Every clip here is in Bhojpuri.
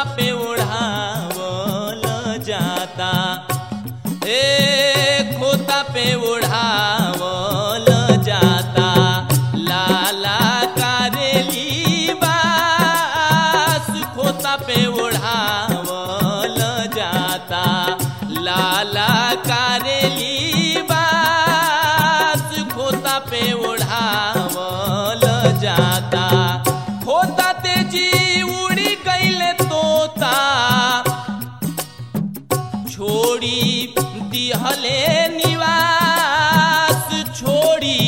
खोता पे उड़ावल जाता ए खोता पे उड़ावल जाता लाला कारेली बास खोता पे उड़ावल जाता लाला कारेली बास खोता पे उड़ावल जाता खोता तेजी उड़ी गईले तोता छोड़ी दिहले निवास छोड़ी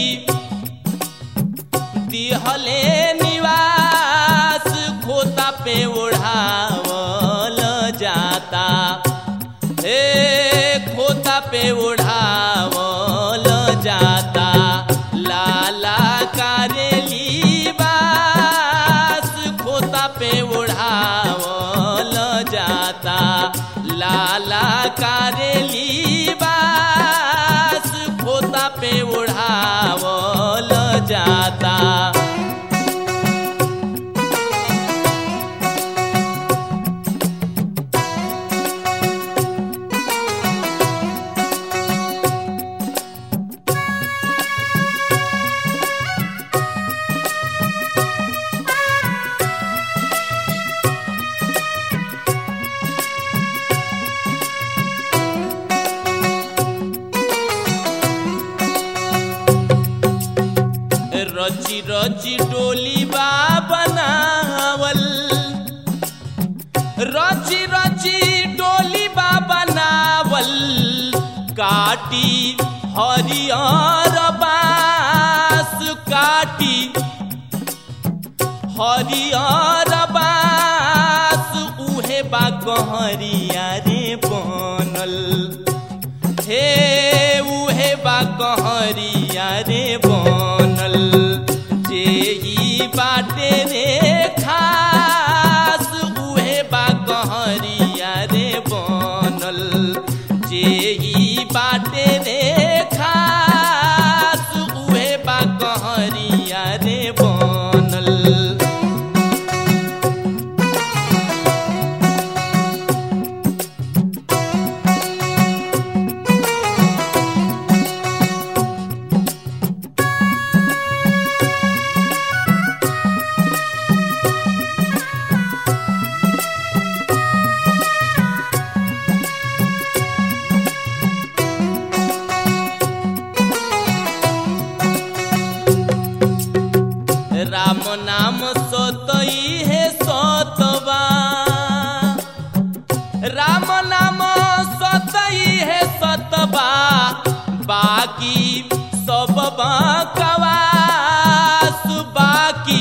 दिहले निवास खोता पे उड़ावल जाता हे खोता पे उड़ावल जाता लाला कारेली बास खोता पे उड़ावल जाता लाला कारेली बास खोता पे उड़ावल जाता रची रची डोली बा बनावल रची रची डोली बा बनावल काटी हरियर बास काटी हरियर बास उहे बा गहरिया रे बनल हे उहे बा कहरिया रे बनल जे ई बाटे रे खास उहे बा कहरिया रे बनल जे ई बाटे रे खास उहे बा कहरिया रे बनल राम नाम सतई है सतवा राम नाम सतई है सतवा बाकी सब बकवास बाकी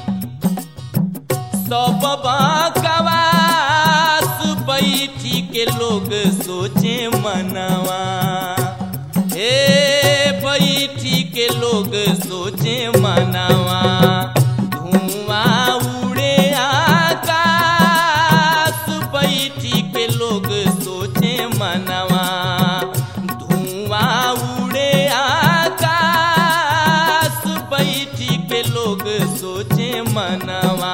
सब बकवास बैठी के लोग सोचे मनवा हे बैठी के लोग सोचे मनवा धुआं उड़े आकाश बैठी के लोग सोचे मनवा धुआं उड़े आकाश बैठी के लोग सोचे मनवा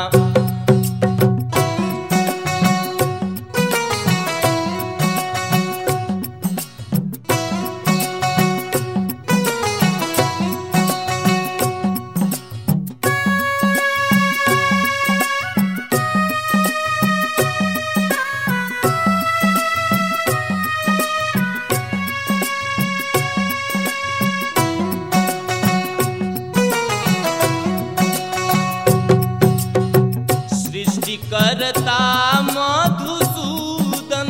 सृष्टिकर्ता मधुसूदन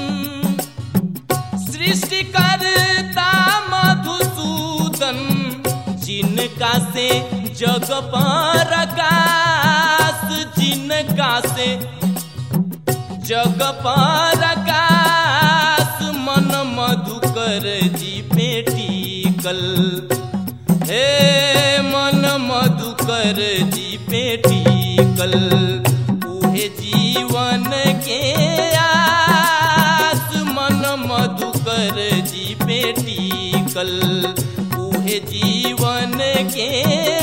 सृष्टिकर्ता मधुसूदन जिनका से जग पर आकाश जिनका से जग पर आकाश मन मधुकर जी पे टीकल हे मन मधुकर जी पे टीकल उहे जीवन के आस मन मधुकर जी पे टीकल उहे जीवन के